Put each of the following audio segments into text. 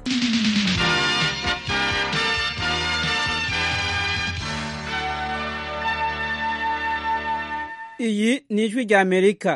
iyi ni ijwi rya amerika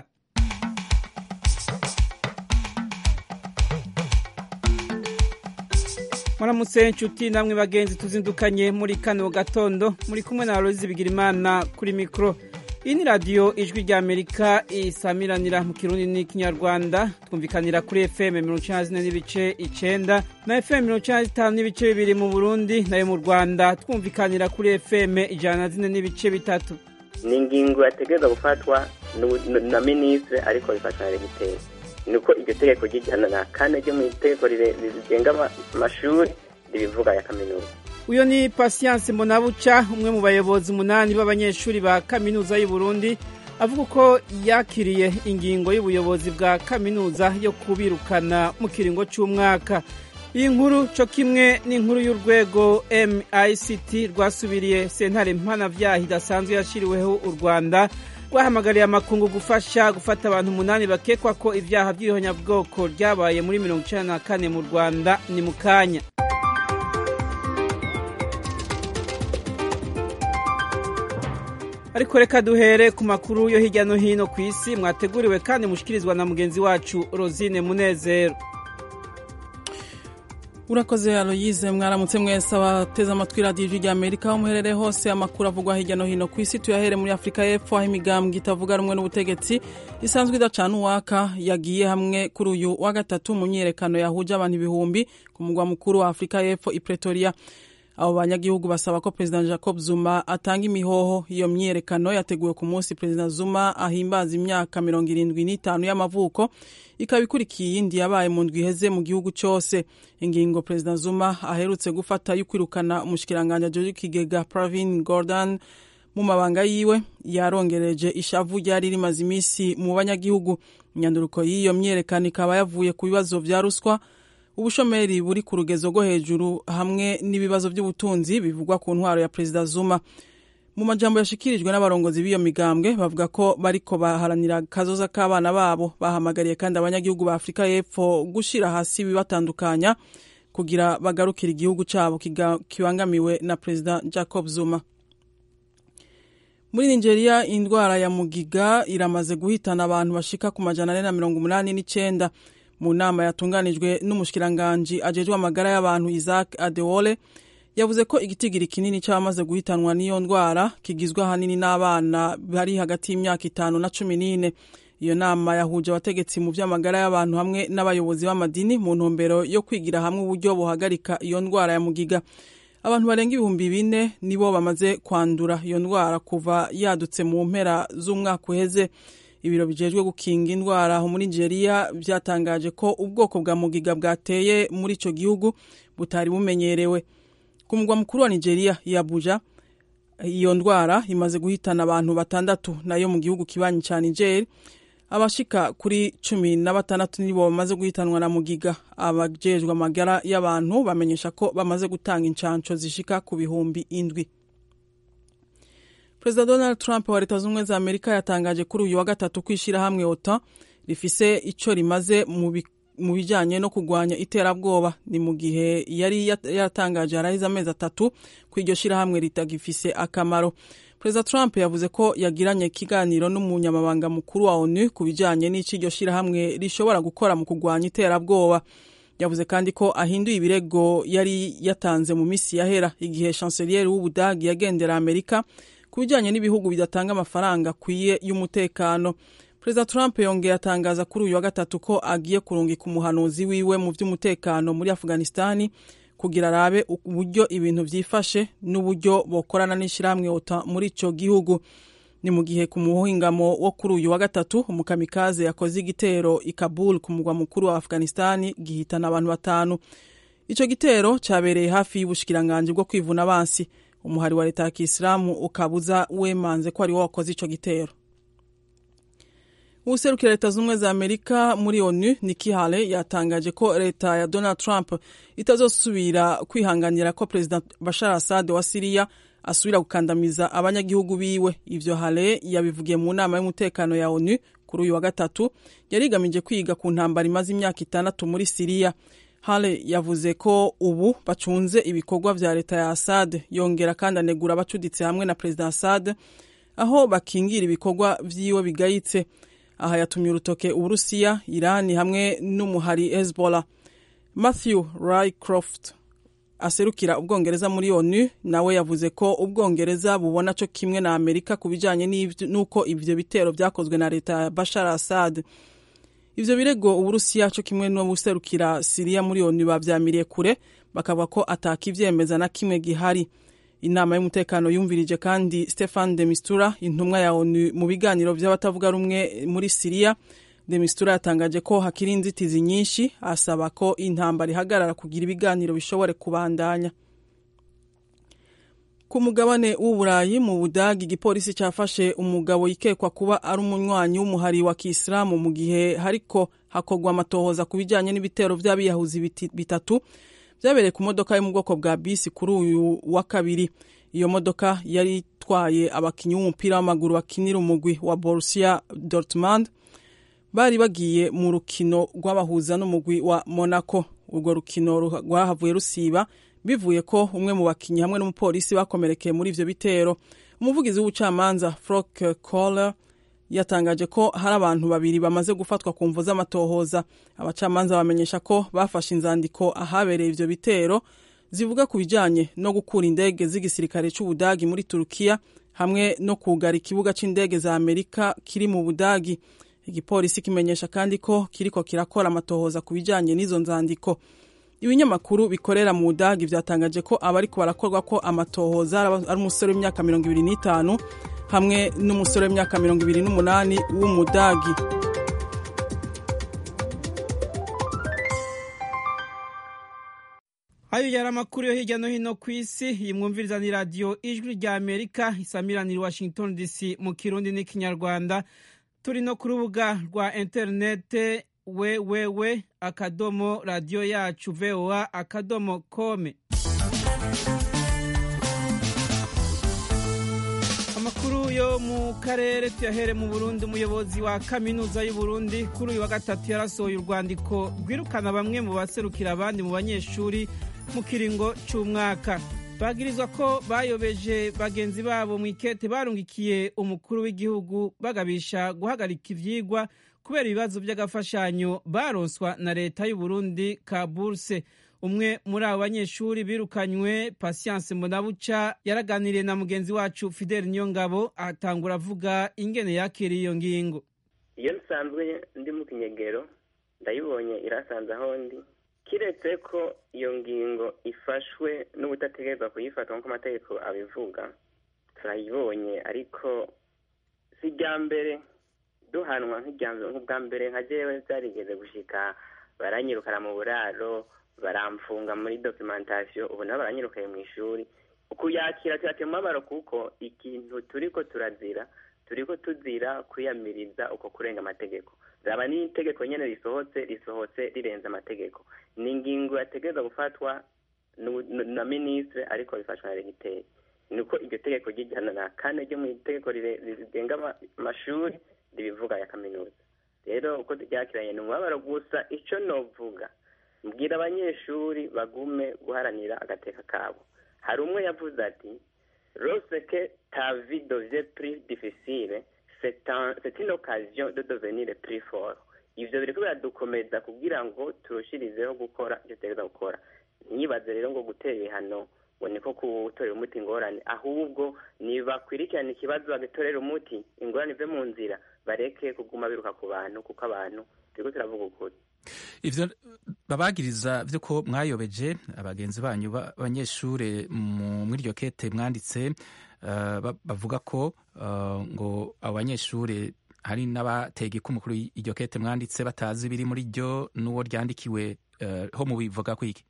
muramutse inshuti namwe bagenzi tuzindukanye muri kano gatondo muri kumwe na Aloyizi Bigirimana kuri mikoro iyi ni radiyo ijwi rya amerika isamiranira mu kirundi n'ikinyarwanda twumvikanira kuri fm mirongo icyenda na zine n'ibice icyenda na fm mirongo icyenda na zitanu n'ibice bibiri mu burundi nayo mu rwanda twumvikanira kuri fm ijana na zine n'ibice bitatu ni ingingo yategereza gufatwa na minisitiri ariko bifatwa na regiteri ni uko iryo tegeko ry'ijana na kane ryo mu itegeko rigenga amashuri ribivuga ya kaminuza uyu ni pasiyanse mbonabuca umwe mu bayobozi umunani b'abanyeshuri ba kaminuza y'u Burundi avuga ko yakiriye ingingo y'ubuyobozi bwa kaminuza yo kubirukana mu kiringo cy'umwaka iyi nkuru cyo kimwe n'inkuru y'urwego MICT rwasubiriye sentare mpanabyaha idasanzwe yashyiriweho u Rwanda rwahamagariye amakungu gufasha gufata abantu umunani bakekwa ko ibyaha by'ihonyabwoko ryabaye muri mirongo icyenda na kane mu Rwanda ni mu kanya ariko reka duhere ku makuru yo hirya no hino ku isi mwateguriwe kandi mushikirizwa na mugenzi wacu Rosine Munezero urakoze aloyize mwaramutse mwese abateze amatwi radiyo ijwi rya amerika aho muherereye hose amakuru avugwa hirya no hino ku isi tuyahere muri afurika y'epfo aho imigambwe itavuga rumwe n'ubutegetsi isanzwe idacana uwaka yagiye hamwe kuri uyu wa gatatu mu myiyerekano yahuje abantu ibihumbi ku mugwa mukuru wa afurika y'epfo i pretoria abo banyagihugu basaba ko perezida jacob zuma atanga imihoho iyo myiyerekano yateguwe ku munsi perezida zuma ahimbaza imyaka mirongo irindwi n'itanu y'amavuko ikaba ikurikiye iyindi yabaye mu ndwi iheze mu gihugu cyose ingingo perezida zuma aherutse gufata yo kwirukana umushikiranganji ajoje ikigega pravin gordon mu mabanga yiwe yarongereje ishavu ryari rimaze iminsi mu banyagihugu imyanduruko y'iyo myiyerekano ikaba yavuye ku bibazo vya ruswa ubushomeri buri ku rugezo rwo hejuru hamwe n'ibibazo by'ubutunzi bivugwa ku ntwaro ya perezida zuma mu majambo yashikirijwe n'abarongozi b'iyo migambwe bavuga ko bariko baharanira kazoza k'abana babo bahamagariye kandi abanyagihugu ba afurika y'epfo gushira hasi ibibatandukanya kugira bagarukire igihugu cyabo kibangamiwe na perezida jacob zuma muri nigeria indwara ya mugiga iramaze guhitana abantu bashika ku majana ane na mirongo umunani n'icenda mu nama yatunganijwe n'umushikiranganji ajejwe amagara y'abantu Isaac Adewole yavuze ko igitigiri kinini cy'abamaze guhitanwa n'iyo ndwara kigizwe ahanini n'abana bari hagati y'imyaka itanu na cumi n'ine iyo nama yahuje abategetsi mu by'amagara y'abantu hamwe n'abayobozi b'amadini mu ntumbero yo kwigira hamwe uburyo buhagarika iyo ndwara ya mugiga abantu barenga ibihumbi bine nibo bamaze kwandura iyo ndwara kuva yadutse mu mpera z'umwaka uheze ibiro bijejwe gukinga indwara aho muri nigeria byatangaje ko ubwoko bwa mugiga bwateye muri icyo gihugu butari bumenyerewe ku mugwa mukuru wa nigeria i abuja iyo ndwara imaze guhitana abantu batandatu nayo mu gihugu kibanyi cya niger abashika kuri cumi na batandatu nibo bamaze guhitanwa na mugiga abajejwe amagara y'abantu bamenyesha ko bamaze gutanga inshansho zishika ku bihumbi indwi perezida donald trump wa leta z'ubumwe za amerika yatangaje kuri uyu wa gatatu ko ishyirahamwe otan rifise icyo rimaze mu bijyanye no kurwanya iterabwoba ni mu gihe yari yatangaje harahize amezi atatu ko iryo shyirahamwe ritagifise akamaro perezida trump yavuze ko yagiranye ikiganiro n'umunyamabanga mukuru wa onu ku bijyanye n'icyo iryo shyirahamwe rishobora gukora mu kurwanya iterabwoba yavuze kandi ko ahinduye ibirego yari yatanze mu minsi yahera igihe chancellier w'ubudagi yagendera amerika ku bijyanye n'ibihugu bidatanga amafaranga akwiye y'umutekano perezida trump yongeye atangaza kuri uyu wa gatatu ko agiye kurungika umuhanuzi wiwe mu by'umutekano muri afghanistani kugira arabe uburyo ibintu byifashe n'uburyo bokorana n'ishyirahamwe ota muri icyo gihugu ni mu gihe ku muhingamo wo kuri uyu wa gatatu umukamikaze yakoze igitero i kabul ku mugwa mukuru wa afghanistani gihitana abantu batanu icyo gitero cyabereye hafi y'ubushikiranganji bwo kwivuna abansi umuhari wa leta ya kisilamu ukabuza wemanze ko ari wo wakoze icyo gitero uwuserukira leta z'ubumwe za amerika muri onu Nikki Haley yatangaje ko leta ya donald trump itazosubira kwihanganira ko perezida bashar assad wa siriya asubira gukandamiza abanyagihugu biwe ivyo Haley yabivugiye mu nama y'umutekano ya onu kuri uyu wa gatatu yari igamije kwiga ku ntambara imaze imyaka itandatu muri siriya hale yavuze ko ubu bacunze ibikorwa vya leta ya assad yongera kandi anegura abacuditse hamwe na perezida assad aho bakingira ibikorwa vyiwe bigayitse aha yatumye urutoke uburusiya irani hamwe n'umuhari hezbollah matthew rycroft aserukira ubwongereza muri onu nawe yavuze ko ubwongereza bubona co kimwe na amerika ku bijanye n'uko ivyo bitero vyakozwe na leta ya bashar assad ivyo birego uburusiya co kimwe n'ubuserukira siriya muri onu bavyamiriye kure bakavuga ko atakivyemeza na kimwe gihari inama y'umutekano yumvirije kandi stefan de mistura intumwa ya onu mu biganiro vy'abatavuga rumwe muri siriya de mistura yatangaje ko hakiri inzitizi nyinshi asaba ko intambara ihagarara kugira ibiganiro bishobore kubandanya ku mugabane w'uburayi mu budagi igipolisi cyafashe umugabo yikekwa kuba ari umunywanyi w'umuhari wa kisilamu mu gihe hariko hakorwa amatohoza ku bijyanye n'ibitero by'abiyahuzi bitatu byabereye ku modoka yo mu bwoko bwa bisi kuri uyu wa kabiri iyo modoka yari itwaye abakinnyi b'umupira w'amaguru bakinira umugwi wa Borussia Dortmund bari bagiye mu rukino rw'abahuza n'umugwi wa Monaco urwo rukino rwahavuye rusiba bivuye ko umwe mu bakinnyi hamwe n'umupolisi bakomerekeye muri ivyo bitero umuvugizi w'ubucamanza Frank Kohler yatangaje ko hari abantu babiri bamaze gufatwa ku mvu z'amatohoza abacamanza bamenyesha ko bafashe inzandiko ahabereye ivyo bitero zivuga ku bijanye no gukura indege z'igisirikare c'ubudagi muri turukiya hamwe no kugara ikibuga c'indege za amerika kiri mu budagi igipolisi kimenyesha kandi ko kiriko kirakora amatohoza ku bijanye n'izo nzandiko ibinyamakuru bikorera mu budagi vyatangaje ko abariko barakorwa ko amatohoza ari umusore w'imyaka mirongo ibiri n'itanu hamwe n'umusore w'imyaka mirongo ibiri n'umunani w'umudagi ayo yari amakuru yo hirya no hino ku isi iyi mwumviriza ni radiyo ijwi rya amerika isamiranira washington dc mu kirundi n'ikinyarwanda turi no ku rubuga rwa interinete wewewe akadomo radiyo yacu voa akadomo kome amakuru yo mu karere tuyahere mu burundi umuyobozi wa kaminuza y'uburundi kuri uyu wa gatatu yarasohoye urwandiko rwirukana bamwe mu baserukira abandi mu banyeshuri mu kiringo cy'umwaka bagirizwa ko bayobeje bagenzi babo mu ikete barungikiye umukuru w'igihugu bagabisha guhagarika ivyigwa kubera ibibazo by'agafashanyo baronswa na leta y'uburundi ka burse umwe muri abo banyeshuri birukanywe pasiyanse mbonabuca yaraganiriye na mugenzi wacu fideli niyongabo atangura avuga ingene yakiriye iyo ngingo iyo nsanzwe ndi mu kinyegero ndayibonye irasanze aho ndi kiretse ko iyo ngingo ifashwe n'ubutategerezwa kuyifata nk'uko amategeko abivuga turayibonye ariko si irya mbere duhanwa nk'ubwa mbere nka jewe byarigeze gushika baranyirukana mu buraro baramfunga muri documentation ubu nabo baranyirukaye mu ishuri kuyakira turateye umubabaro kuko ikintu turiko turazira turiko tuzira kwiyamiriza uko kurenga amategeko zaba n'itegeko nyene risohotse risohotse rirenze amategeko ni ingingo yategereza gufatwa na ministre ariko bifashwa na regiteri niko iryo tegeko ry'ijana na kane ryo mu itegeko rigenga amashuri ribivuga ya kaminuza rero uko turyakiranye ni umubabaro gusa ico novuga mbwira abanyeshuri bagume guharanira agateka kabo hari umwe yavuze ati roseke ta vie devient plus difficile c'est une occasion de devenir plus fort ivyo biriko biradukomeza kugira ngo turushirizeho gukora ivyo tutegereza gukora ntiyibaze rero ngo gutera ibihano ngo niko gutorera umuti ingorane ahubwo nibakwirikirana ikibazo bagatorera umuti ingorane ive mu nzira bareke kuguma biruka ku bantu kuko abantu turiko turavuga ukuri ivyo babagiriza vyuko mwayobeje abagenzi banyu b'abanyeshure muri iryo kete mwanditse uh, bavuga ko uh, ngo abo banyeshure hari n'abatega iku mukuru iryo kete mwanditse batazi biri muri ryo n'uwo ryandikiwe uh, ho mubivuga kwiki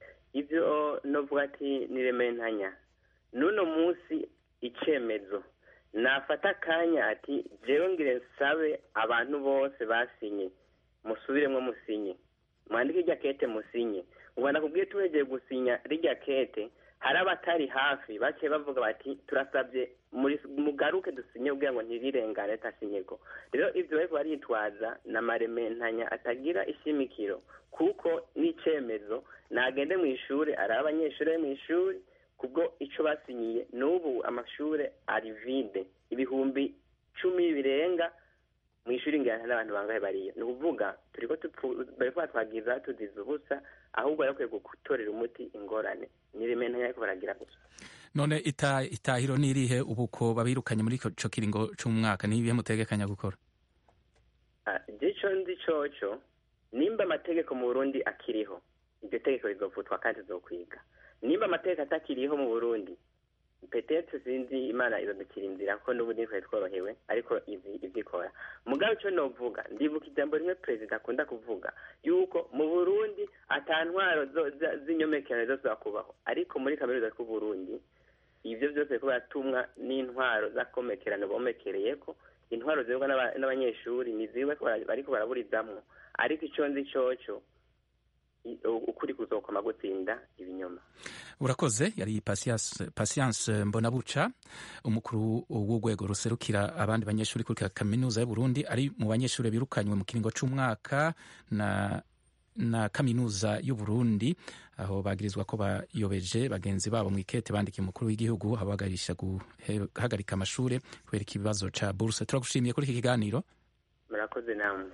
ivyo novuga ati nirementanya n'uno munsi icemezo nafata akanya ati jewe ngire nsabe abantu bose basinye musubiremwo musinye mwandike irya kete musinye ubona kubwiye tuwegeye gusinya rirya kete hari abatari hafi bake bavuga bati turasabye mugaruke dusinye kugira ngo ntirirengane tasinyego rero ibyo bariko baritwaza ni amarementanya atagira ishimikiro kuko n'icemezo nagende mu ishuri ari abanyeshuri mu ishuri kubwo ico basinyiye n'ubu amashuri ari vide ibihumbi cumi birenga mu ishuri ngana n'abantu bangahe bariyo ni ukuvuga turiko bariko batwagiza tuziza ubusa ahubwo bakwiye gutorera umuti ingorane ni rementanya ariko baragira gusa none ita itahiro nirihe ubu ko babirukanye muri ico kiringo c'umwaka nibihe mutegekanya gukora ico ndi coco nimba amategeko mu burundi akiriho iryo tegeko rizovutwa kandi zokwiga nimba amategeko atakiriho mu burundi petete sinzi imana izadukira inzira ko n'ubu ntitwari tworohewe ariko izi ivyikora mugabe ico novuga ndibuka ijambo rimwe perezida akunda kuvuga yuko mu burundi ata ntwaro z'inyomekerano zose kubaho ariko muri kaminuza y'u burundi ivyo vyose biriko biratumwa n'intwaro z'akomekerano bomekereyeko intwaro zibwa n'abanyeshuri ni ziwe bariko baraburizamwo ariko ico nzi coco ukuri kuzokoma gutsinda ibinyoma urakoze yari patience mbonabuca umukuru w'urwego ruserukira abandi banyeshuri kuri kaminuza y'uburundi ari mu banyeshuri birukanywe mu kiringo c'umwaka na na kaminuza y'uburundi aho bagirizwa ko bayobeje bagenzi babo mu ikete bandikiye umukuru w'igihugu abagarisha guhagarika amashure kubera ikibazo ca buruse turagushimiye kuri iki kiganiro murakoze namwe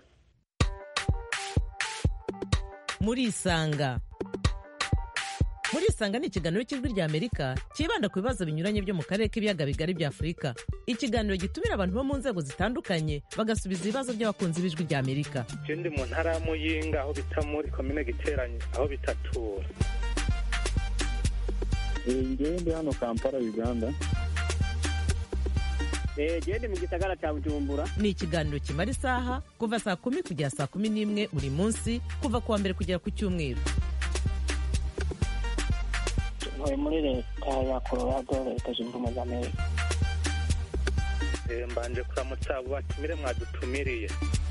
murisanga murisanga ni ikiganiro cy'ijwi rya amerika cyibanda ku bibazo binyuranye byo mu karere k'ibiyaga bigari bya afurika ikiganiro gitumira abantu bo mu nzego zitandukanye bagasubiza ibibazo by'abakunzi b'ijwi rya amerika je ndi mu ntara ya muyinga aho bita muri komine giteranye aho bitatura ngewe ndi hano kampala uganda gende mu gisagara cya bujumbura ni ikiganiro kimara isaha kuva saa kumi kugera saa kumi n'imwe buri munsi kuva ku wa mbere kugera ku cyumweru ntuye muri leta ya colorado leta zunze ubumwe za amerika mbanje kuramutsa abo batumire mwadutumiriye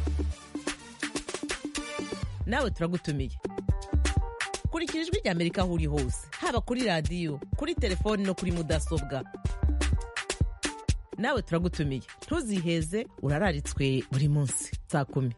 nawe turagutumiye kurikira ijwi rya amerika aho uri hose haba kuri radiyo kuri telefoni no kuri mudasobwa nawe turagutumiye ntuziheze urararitswe buri munsi saa kumi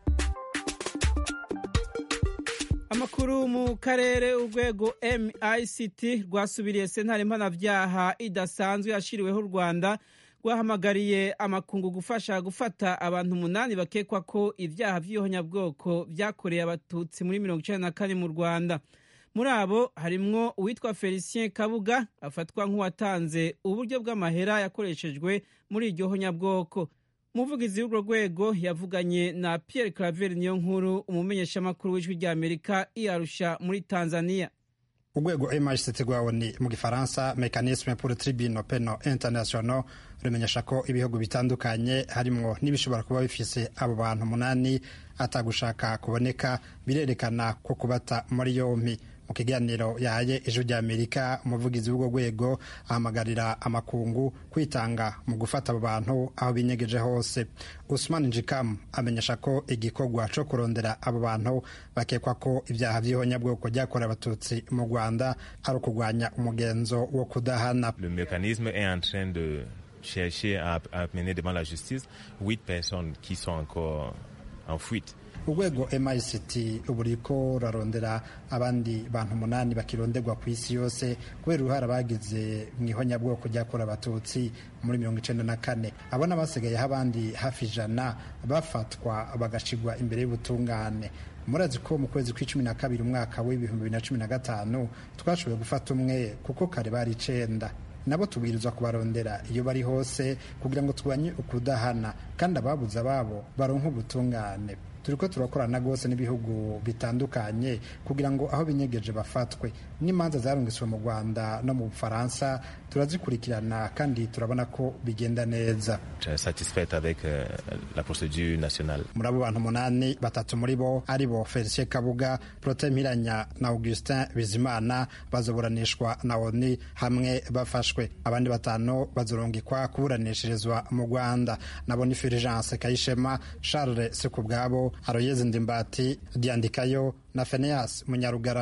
amakuru mu karere urwego mict rwasubiriye sentare mpanabyaha idasanzwe yashyiriweho u rwanda rwahamagariye amakungu gufasha gufata abantu umunani bakekwa ko ibyaha by'ihonyabwoko byakoreye abatutsi muri mirongo icyenda na kane mu rwanda muri abo harimwo uwitwa felicien kabuga afatwa nk'uwatanze uburyo bw'amahera yakoreshejwe muri iryo honyabwoko umuvugizi w'urwo rwego yavuganye na pierre claver niyo nkuru umumenyeshamakuru w'ijwi rya amerika iyarusha muri tanzania urwego mhct rwaboni mu gifaransa mecanisme pour tribunal penal international rumenyesha ko ibihugu bitandukanye harimwo n'ibishobora kuba bifise abo bantu umunani atagushaka kuboneka birerekana ko kubata muri yompi mu kiganiro yahaye ijwi rya amerika umuvugizi w'urwo rwego ahamagarira amakungu kwitanga mu gufata abo bantu aho binyegeje hose usman njikamu amenyesha ko igikorwa co kurondera abo bantu bakekwa ko ibyaha by'ihonyabwoko byakorewe abatutsi mu rwanda ari ukurwanya umugenzo wo kudahana le mécanisme est en train de chercher à, à mener devant la justice huit personnes qui sont encore en fuite urwego mict ubu ruriko rurarondera abandi bantu umunani bakironderwa ku isi yose kubera uruhara bagize mu ihonyabwoko ryakorewe abatutsi muri mirongo icenda na kane abona basigayeho abandi hafi ijana bafatwa bagashigwa imbere y'ubutungane murazi ko mu kwezi kw'icumi na kabiri umwaka w'ibihumbi bibiri na cumi na gatanu twashoboye gufata umwe kuko kare bari icenda nabo tubwirizwa kubarondera iyo bari hose kugira ngo turwanye ukudahana kandi ababuze ababo baronke ubutungane turiko turakorana rwose n'ibihugu bitandukanye kugira ngo aho binyegeje bafatwe n'imanza zarungitswe mu rwanda no mu bufaransa turazikurikirana kandi turabona ko bigenda neza satisfaite avec euh, la procédure nationale muri abo bantu umunani batatu muri bo ari bo felicien kabuga prote mpiranya na augustin bizimana bazoburanishwa na oni hamwe bafashwe abandi batanu bazorungikwa kuburanishirizwa mu rwanda nabo ni fulgence kayishema charles sekubwabo aroyeze ndimbati diandikayo na feneas munyarugarama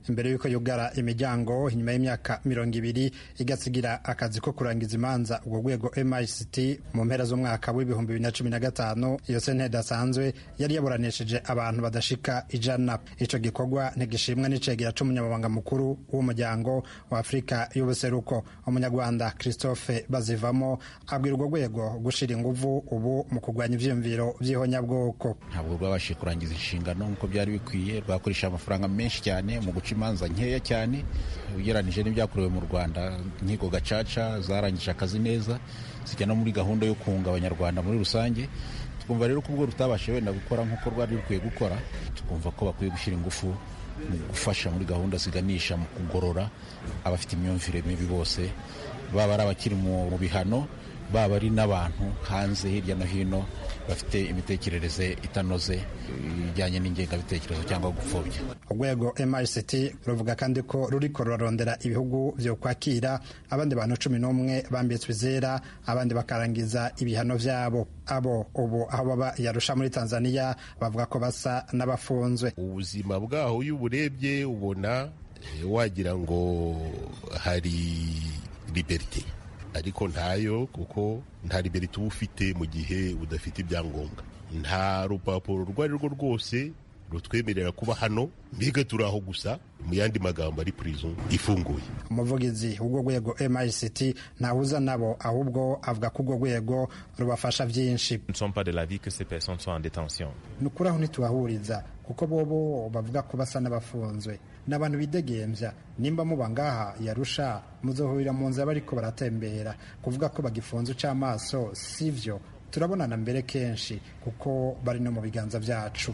imbere y'uko yugara imiryango inyuma y'imyaka mirongo ibiri igasigira akazi ko kurangiza imanza urwo rwego mict mu mpera z'umwaka w'ibihumbi bibiri na cumi na gatanu iyo sentare idasanzwe yari yaburanishije abantu badashika ijana ico gikorwa ntigishimwa n'icegera c'umunyamabanga mukuru w'umuryango wa afurika y'ubuseruko umunyarwanda christophe bazivamo abwira urwo rwego gushira inguvu ubu mu kurwanya ivyiyumviro vy'ihonyabwoko ntabwo rwabashije kurangiza inshingano nk'uko byari bikwiye rwakoresha amafaranga menshi cyane mu guca imanza nkeya cyane ugereranije n'ibyakorewe mu rwanda inkiko gacaca zarangije akazi neza zijya no muri gahunda yo kunga abanyarwanda muri rusange twumva rero ko ubwo rutabashije wenda gukora nk'uko rwari rukwiye gukora twumva ko bakwiye gushyira ingufu mu gufasha muri gahunda ziganisha mu kugorora abafite imyumvire mibi bose baba ari abakiri mu bihano baba ari n'abantu hanze hirya no hino bafite imitekerereze itanoze ijyanye n'ingengabitekerezo cyangwa gupfobya urwego mict ruvuga kandi ko ruriko rurarondera ibihugu vyo kwakira abandi bantu cumi n'umwe bambitswe izera abandi bakarangiza ibihano vyabo abo ubu aho baba yarusha muri tanzania bavuga ko basa n'abafunzwe ubuzima bwaho iyo uburebye ubona wagira ngo hari liberite ariko ntayo kuko nta liberite uba ufite mu gihe udafite ibyangombwa nta rupapuro urwo ari rwo rwose rutwemerera kuba hano mbega turi aho gusa mu yandi magambo ari prison ifunguye umuvugizi w'urwo rwego mict ntahuza nabo ahubwo avuga ko urwo rwego rubafasha byinshi ni ukuri aho ntitubahuriza kuko bobo bavuga ko basa n'abafunzwe ni abantu bidegembya nimba muba ngaha yarusha muzohurira mu nzira bariko baratembera kuvuga ko bagifunze uc'amaso sivyo turabonana mbere kenshi kuko bari no mu biganza byacu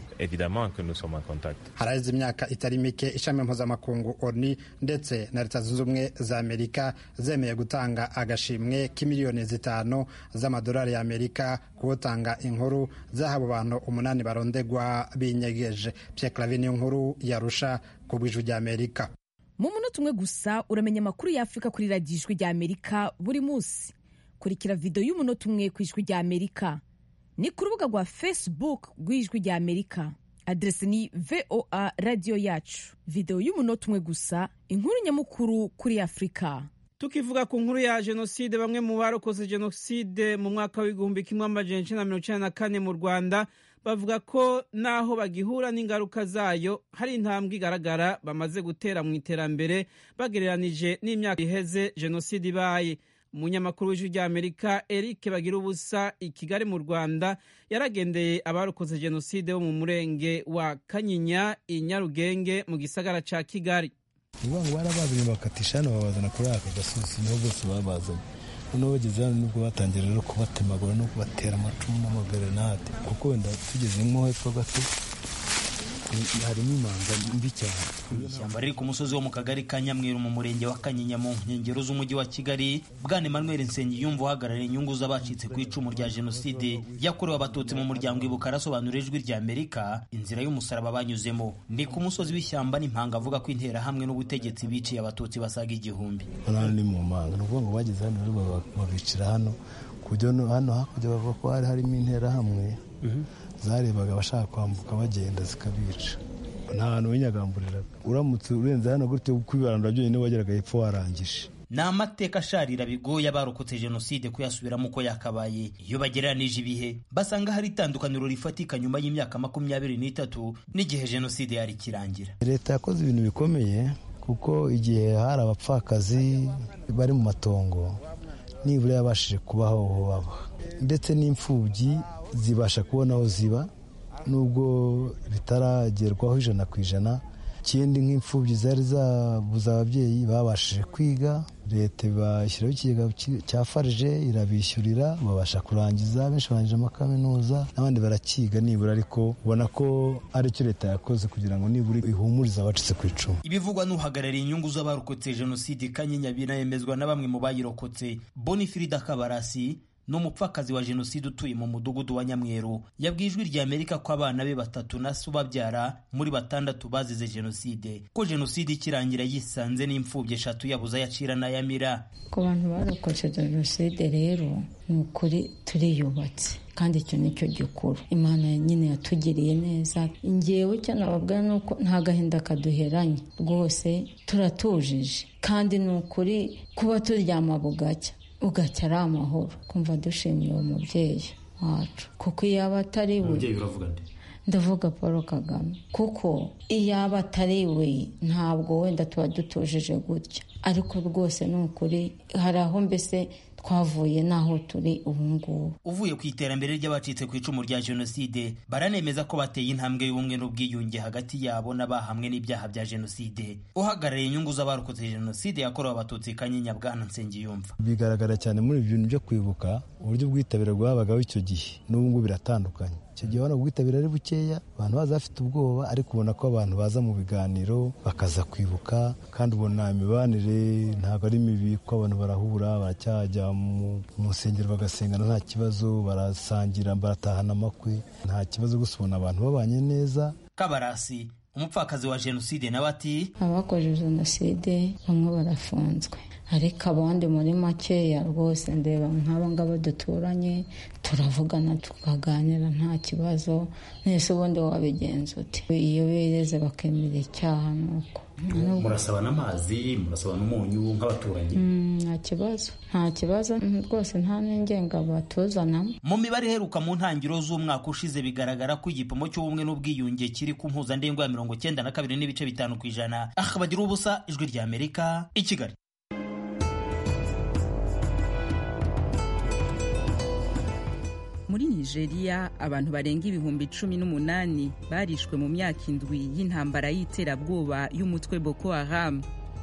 haraheze imyaka itari mike ishami mpuzamakungu oni ndetse na leta zunze ubumwe za amerika zemeye gutanga agashimwe k'imiliyoni zitanu z'amadolari y'amerika kuwutanga inkuru z'abo bantu umunani barondegwa binyegeje pyeklavi niyo nkuru yarusha ku bw'ijwi ry'amerika mu munota umwe gusa uramenya amakuru y'afurika kuri radiyo ijwi ry'amerika buri munsi kurikira videwo y'umunota umwe ku ijwi rya amerika ni ku rubuga rwa facebook rw'ijwi rya amerika aderesi ni voa radiyo yacu videwo y'umunota umwe gusa inkuru nyamukuru kuri afurika tukivuga ku nkuru ya jenoside bamwe mu barokoze jenoside mu mwaka w'igihumbi kimwe amajana icenda na mirongo icenda na kane mu rwanda bavuga ko naho bagihura n'ingaruka zayo hari intambwe igaragara bamaze gutera mu iterambere bagereranije n'imyaka iheze jenoside ibaye umunyamakuru w'ijwi ry'amerika eric bagira ubusa i kigali mu rwanda yaragendeye abarokoze jenoside bo mu murenge wa kanyinya i nyarugenge mu gisagara ca kigali ni ngo barabazanye bakatisha hano babazana kuri aka gasozi niho bose babazanye noneho bageze hano nibwo batangira rero kubatemagura no kubatera amacumu n'amagrenade kuko wenda tugeze nko hepfo gato harimo imanga mbi cyane ishyamba riri ku musozi wo mu kagari ka nyamweru mu murenge wa kanyinya mu nkengero z'umujyi wa kigali bwana emmanuel nsengiyumva uhagarariye inyungu z'abacitse ku icumu rya jenoside yakorewe abatutsi mu muryango ibuka arasobanura ijwi rya amerika inzira y'umusaraba banyuzemo ni ku musozi w'ishyamba n'impanga avuga ko interahamwe n'ubutegetsi biciye abatutsi basaga igihumbi hano ni mu mpanga ni ukuvuga ngo bageze hano rero babicira hano ku buryo hano hakurya bavuga ko hari harimo interahamwe zarebaga abashaka kwambuka bagenda zikabica nta hantu winyagamburiraga uramutse urenze hano gutyo kwibarandura byonyine wageraga hepfo warangije ni amateka asharira bigoye abarokotse jenoside kuyasubiramo uko yakabaye iyo bagereranije ibihe basanga hari itandukaniro rifatika nyuma y'imyaka makumyabiri n'itatu n'igihe jenoside yari ikirangira leta yakoze ibintu bikomeye kuko igihe hari abapfakazi bari mu matongo nibura yabashije kubaho aho baba ndetse n'imfubyi zibasha kubona aho ziba nubwo bitaragerwaho ijana ku ijana ikindi nk'imfubyi zari zabuze ababyeyi babashije kwiga leta ibashyiraho ikigega cya farije irabishyurira babasha kurangiza benshi barangije amakaminuza n'abandi barakiga nibura ariko ubona ko aricyo leta yakoze kugira ngo nibura ihumurize abacitse ku icumu ibivugwa n'uhagarariye inyungu z'abarokotse jenoside kanyinya binayemezwa na bamwe mu bayirokotse bonifirida kabarasi ni umupfakazi wa jenoside utuye mu mudugudu wa nyamweru yabwiye ijwi rya amerika ko abana be batatu na se ubabyara muri batandatu bazize jenoside ko jenoside ikirangira yisanze n'imfubyi eshatu yabuze ayacira n'ayamira ku bantu barokotse jenoside rero ni ukuri turiyubatse kandi icyo ni cyo gikuru imana nyine yatugiriye neza ngewe icyo nababwira ni uko nta gahinda kaduheranye rwose turatujije kandi ni ukuri kuba turyama bugacya ugacya ari amahoro kumva dushimiye uwo mubyeyi wacu kuko iyo aba atari we ndavuga paul kagame kuko iyo aba atari we ntabwo wenda tuba dutujije gutya ariko rwose ni ukuri hari aho mbese twavuye n'aho turi ubu ngubu uvuye ku iterambere ry'abacitse ku icumu rya jenoside baranemeza ko bateye intambwe y'ubumwe n'ubwiyunge hagati yabo n'abahamwe n'ibyaha bya jenoside uhagarariye inyungu z'abarokotse jenoside yakorewe abatutsi kanyinya bwana nsengiyumva bigaragara cyane muri ibi bintu byo kwibuka uburyo bwitabire bwabagaho icyo gihe n'ubu ngubu biratandukanye icyo gihe ubona ubwitabire ari bukeya abantu baza bafite ubwoba ariko ubona ko abantu baza mu biganiro bakaza kwibuka kandi ubona imibanire ntabwo ari mibi ko abantu barahura baracyajya mu nsengero bagasengana nta kibazo barasangira baratahana amakwe nta kibazo gusa ubona abantu babanye neza kabarasi umupfakazi wa jenoside nawe ati abakoze jenoside bamwe barafunzwe ariko abandi muri makeya rwose ndeba nk'aba ngaba duturanye turavugana tukaganira nta kibazo nese ubundi wabigenza uti iyo bereze bakemera icyaha nuko murasaba n'amazi murasaba n'umunyu nk'abaturanyi nta kibazo nta kibazo rwose nta n'ingenga batuzanamo mu mibare iheruka mu ntangiriro z'umwaka ushize bigaragara ko igipimo cy'ubumwe n'ubwiyunge kiri ku mpuzandengo ya mirongo cyenda na kabiri n'ibice bitanu ku ijana akabagira ubusa ijwi rya amerika i kigali muri nigeria abantu barenga ibihumbi cumi n'umunani barishwe mu myaka indwi y'intambara y'iterabwoba y'umutwe boko haram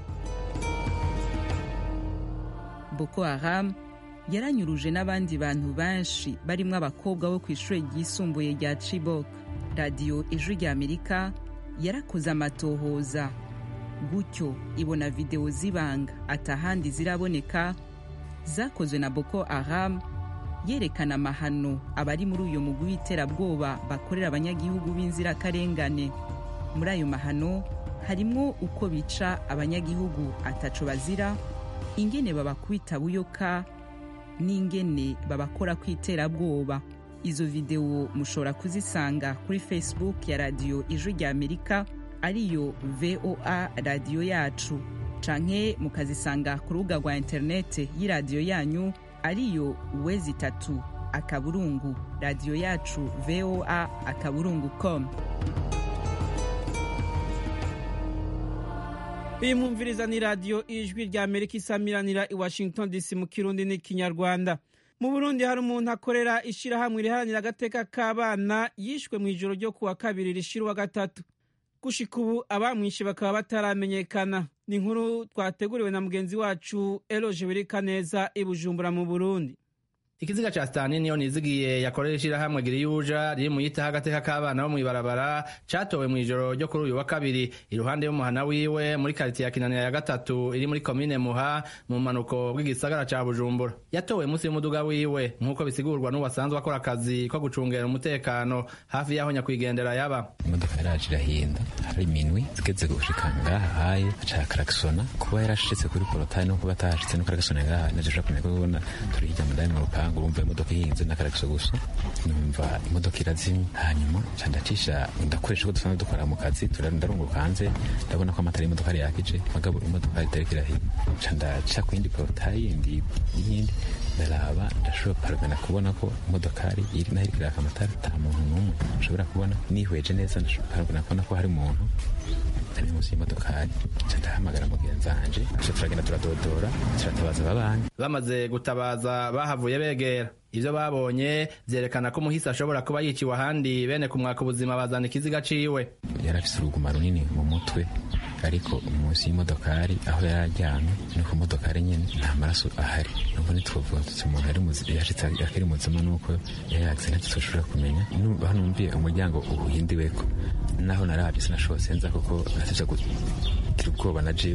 boko haram yaranyuruje n'abandi bantu benshi barimo abakobwa bo ku ishuri ryisumbuye rya chibok radiyo ijwi rya amerika yarakoze amatohoza gutyo ibona videwo z'ibanga atahandi ziraboneka zakozwe na boko haram yerekana amahano abari muri uyu mugwi w'iterabwoba bakorera abanyagihugu b'inzirakarengane muri ayo mahano harimo uko bica abanyagihugu ataco bazira ingene babakubita buyoka n'ingene babakora ku iterabwoba izo videwo mushobora kuzisanga kuri facebook ya radiyo ijwi rya amerika ariyo voa radiyo yacu canke mukazisanga ku rubuga rwa interinete y'iradiyo yanyu ariyo wezi itatu akaburungu radiyo yacu voa akaburungu com iyi mwumviriza ni radiyo ijwi rya amerika isamiranira i washington dc mu kirundi n'ikinyarwanda mu burundi hari umuntu akorera ishyirahamwe riharanira agateka k'abana yishwe mu ijoro ryo kuwa kabiri rishira uwa gatatu gushika ubu abamwishe bakaba bataramenyekana ni inkuru twateguriwe na mugenzi wacu eroje birikaneza i bujumbura mu burundi ikiziga ca sitani niyo nizigiye yakorera ishirahamwe giriyuja riri mu yitaho agateka k'abana bo mw'ibarabara catowe mw'ijoro ryo kuri uyu wa kabiri iruhande y'umuhana wiwe muri karitiye ya kinanira ya gatatu iri muri komine muha mu manuko bw'igisagara ca bujumbura yatowe munsi y'umuduga wiwe nk'uko bisigurwa n'uwasanzwe akora akazi ko gucungera umutekano hafi y'aho nyakwigendera yaba imodoka yaraje irahinda hari minwi zigeze gushika ngaha haye aca karakisona kuba yarashitse kuri porotari no kuba atahashitse no karakisona ngaha naje kumenya ko ubona turi hirya mudani mu rupangu ntabwo urumva imodoka ihinze n'akaragiso gusa numva imodoka irazimye hanyuma nca ndacisha ndakoresha ko dusanzwe dukora mu kazi ndarunguruka hanze ndabona ko amatara y'imodoka yari yakije magabo imodoka itariko irahima nca ndaca ku yindi porotayi yindi y'iyindi ndaraba ndashobora paragana kubona ko imodokari iri naho iriko iraka amatara nta muntu n'umwe nshobora kubona nihweje neza ndashobora kubona ko hari umuntu ari munsi y'imodokari nca ndahamagara mugenzi wanje nca turagenda turadodora turatabaza ababanyi bamaze gutabaza bahavuye begera ivyo babonye vyerekana ko umuhisi ashobora kuba yiciwe ahandi bene kumwaka ubuzima bazana ikiziga ciwe yari afise uruguma runini mu mutwe ariko munsi y'imodokari aho yari aryamye ni ku modokari nyene nta maraso ahari nubwo ntitwovuga tuti umuntu ari muzima yashitse akiri muzima nuko yari yagize ntacyo dushobora kumenya aho numviye umuryango uhindiweko naho naravye sinashobose nza kuko natevya kugira ubwoba na jewe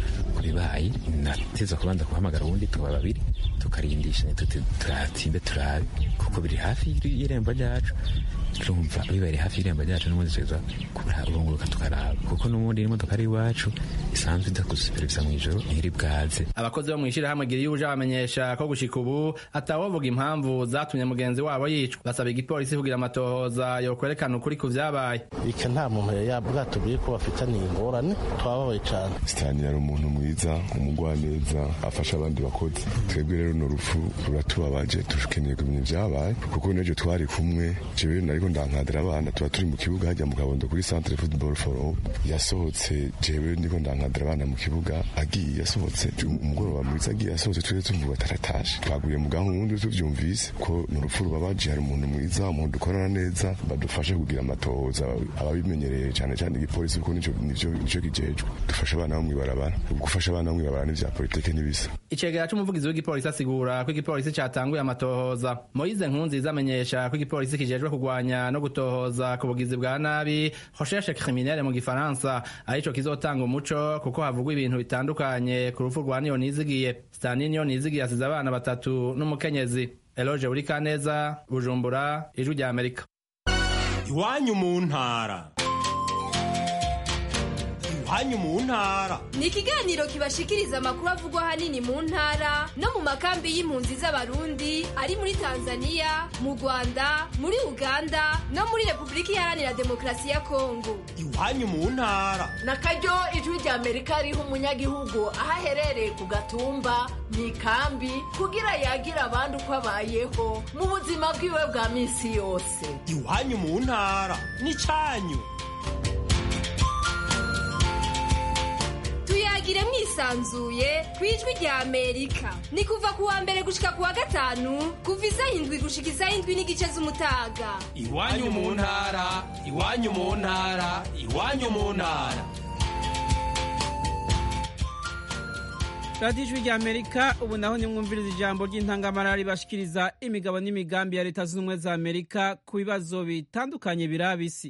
ku bibaye nateza kubanza guhamagara ubundi tuba babiri tukarindishanya tuti turatinde turabe kuko biri hafi y'irembo ryacu turumva bibaye hafi y'irembo ryacu n'ubundi tuza kurunguruka tukaraba kuko n'ubundi imodoka ari iwacu isanzwe iza kudusuperevisa mu ijoro ntiri bwaze abakozi bo mu ishyirahamwe gira uje bamenyesha ko gushika ubu atawovuga impamvu zatumye mugenzi wabo yicwa basaba igipolisi kugira amatohoza yokwerekana ukuri ku vyabaye ika nta muntu yari bwatubwiye ko bafitaniye ingorane twababaye cane sitani yari umuntu mwiza umugwaneza afasha abandi bakozi twebwe rero no rupfu ruratubabaje tukeneye kumenya ivyabaye kuko n'ejo twari kumwe jewe nariko ndankadira abana tuba turi mu kibuga hajya mu kabondo kuri centre football for all yasohotse jewe ndiko ndankadira abana mu kibuga agiye yasohotse umugoroba mwiza agiye yasohotse tuje tumva bataratashe twaguye mu gahunda tuvyumvise ko ni urupfu rubabaje hari umuntu mwiza umuntu dukorana neza badufashe kugira amatohoza ababimenyereye cyane cyane igipolisi kuko nico nivyo nico kijejwe dufasha abana bo mw'ibarabara gufasha abana bo mw'ibarabara n'ivya politike n'ibisa icegera c'umuvugizi w'igipolisi asigura ko igipolisi catanguye amatohoza moyize nkunziza amenyesha ko igipolisi kijejwe kugwanya no gutohoza ku bugizi bwa nabi recherche criminelle mu gifaransa arico kizotanga umuco kuko havugwa ibintu bitandukanye ku rupfu rwa niyo nizigiye stani niyo nizigiye asize abana batatu n'umukenyezi eloge buri kaneza bujumbura ijwi rya amerika iwanyu mu ntara iwanyu mu ntara ni ikiganiro kibashikiriza amakuru avugwa ahanini mu ntara no mu makambi y'impunzi z'abarundi ari muri tanzania mu rwanda muri uganda no muri repubulika iharanira demokarasi ya kongo iwanyu mu ntara na karyo ijwi rya amerika riha umunyagihugu aho aherereye ku gatumba mu ikambi kugira yagira abandi uko abayeho mu buzima bwiwe bwa minsi yose iwanyu mu ntara n'icyanyu tuyagire mwisanzuye ku ijwi rya amerika ni kuva ku wa mbere gushika ku wa gatanu kuva isaha indwi gushika isaha indwi n'igice z'umutaga iwanyu mu ntara iwanyu mu ntara iwanyu mu ntara radiyo ijwi rya amerika ubu naho nimwumviriza ijambo ry'intangamara ribashikiriza imigabo n'imigambi ya leta zunze ubumwe za amerika ku bibazo bitandukanye biraba isi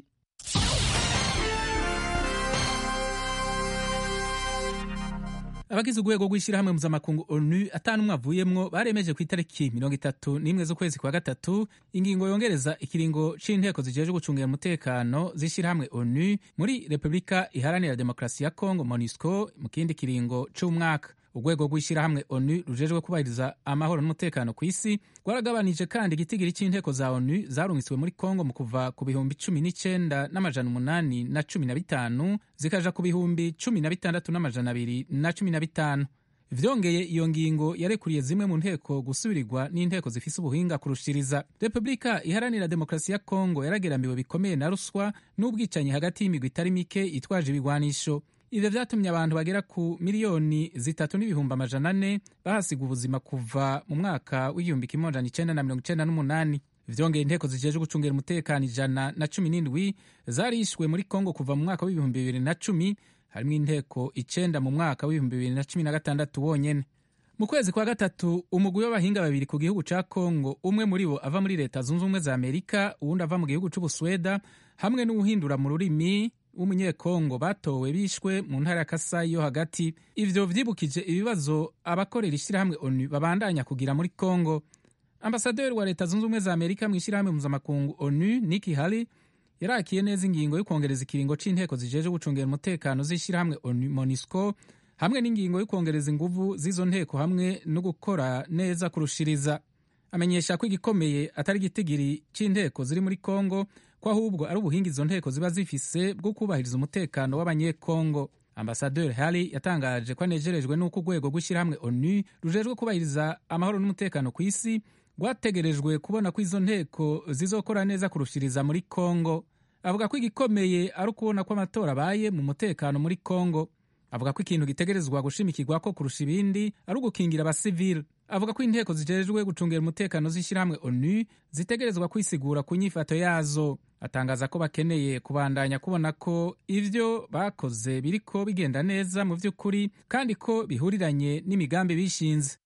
abagize urwego rw'ishyirahamwe mpuzamakungu onu atanu umwe avuyemwo baremeje ku itariki mirongo itatu n'imwe z'ukwezi kwa gatatu ingingo yongereza ikiringo c'inteko zijejwe gucungira umutekano z'ishyirahamwe onu muri repubulika iharanira demokarasi ya kongo monusco mu kindi kiringo c'umwaka urwego rw'ishyirahamwe onu rujejwe kubahiriza amahoro n'umutekano ku isi rwaragabanije kandi igitigiri cy'inteko za onu zarungitswe muri kongo mu kuva ku bihumbi cumi n'icenda n'amajana umunani na cumi na bitanu zikaja ku bihumbi cumi na bitandatu n'amajana abiri na cumi na bitanu vyongeye iyo ngingo yarekuriye zimwe mu nteko gusubirirwa n'inteko zifise ubuhinga kurushiriza repubulika iharanira demokarasi ya kongo yarageramiwe bikomeye na ruswa n'ubwicanyi hagati y'imigwi itari mike itwaje ibigwanisho ivyo vyatumye abantu bagera ku miliyoni zitatu n'ibihumbi amajana ane bahasiga ubuzima kuva mu mwaka w'igihumbi kimwe amajana icenda na mirongo icenda n'umunani vyongeye inteko zijejwe gucungira umutekano ijana na cumi n'indwi zarishwe muri kongo kuva mu mwaka w'ibihumbi bibiri na cumi harimwo inteko icenda mu mwaka w'ibihumbi bibiri na cumi na gatandatu wonyene mu kwezi kwa gatatu umugwi w'abahinga babiri ku gihugu ca kongo umwe muri bo ava muri leta zunze ubumwe za amerika uwundi ava mu gihugu c'ubusweda hamwe n'uwuhindura mu rurimi w'umunyekongo batowe bishwe mu ntara ya kasayi yo hagati ivyo vyibukije ibibazo abakorera ishyirahamwe onu babandanya kugira muri kongo ambasaderi wa leta zunze ubumwe za amerika mu ishyirahamwe mpuzamakungu onu niki hali yarakiye neza ingingo yo kwongereza ikiringo c'inteko zijeje gucungera umutekano z'ishyirahamwe onu monisco hamwe n'ingingo yo kwongereza inguvu z'izo nteko hamwe no gukora neza kurushiriza amenyesha ko igikomeye atari igitigiri c'inteko ziri muri kongo ko ahubwo ari ubuhinga izo nteko ziba zifise bwo kubahiriza umutekano w'abanyekongo ambasaderi hari yatangaje ko anejerejwe n'uko urwego rw'ishyirahamwe onu rujejwe kubahiriza amahoro n'umutekano ku isi rwategerejwe kubona ko izo nteko zizokora neza kurushiriza muri kongo avuga ko igikomeye ari ukubona ko amatora abaye mu mutekano muri kongo avuga ko ikintu gitegerezwa gushimikirwa ko kurusha ibindi ari ugukingira abasivili avuga ko inteko zijejwe gucungera umutekano z'ishyirahamwe onu zitegerezwa kwisigura ku nyifato yazo atangaza ko bakeneye kubandanya kubona ko ivyo bakoze biriko bigenda neza mu vy'ukuri kandi ko bihuriranye n'imigambi bishinze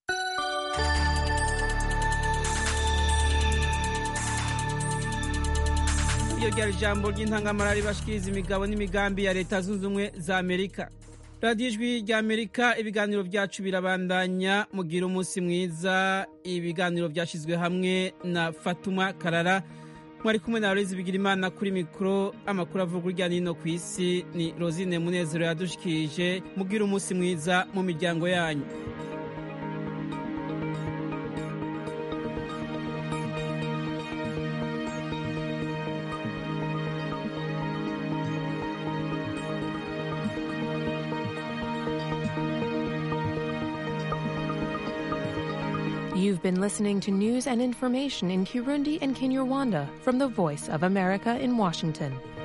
iyo ryari ijambo ry'intangamara ribashikiriza imigabo n'imigambi ya leta zunze ubumwe za amerika radiyo ijwi rya amerika ibiganiro byacu birabandanya mugira umunsi mwiza ibiganiro byashyizwe hamwe na fatuma karara mwari kumwe na rezi bigira imana kuri mikoro amakuru avuga urya nino ku isi ni rosine munezero yadushikirije mugira umunsi mwiza mu miryango yanyu You've been listening to news and information in Kirundi and Kinyarwanda from the Voice of America in Washington.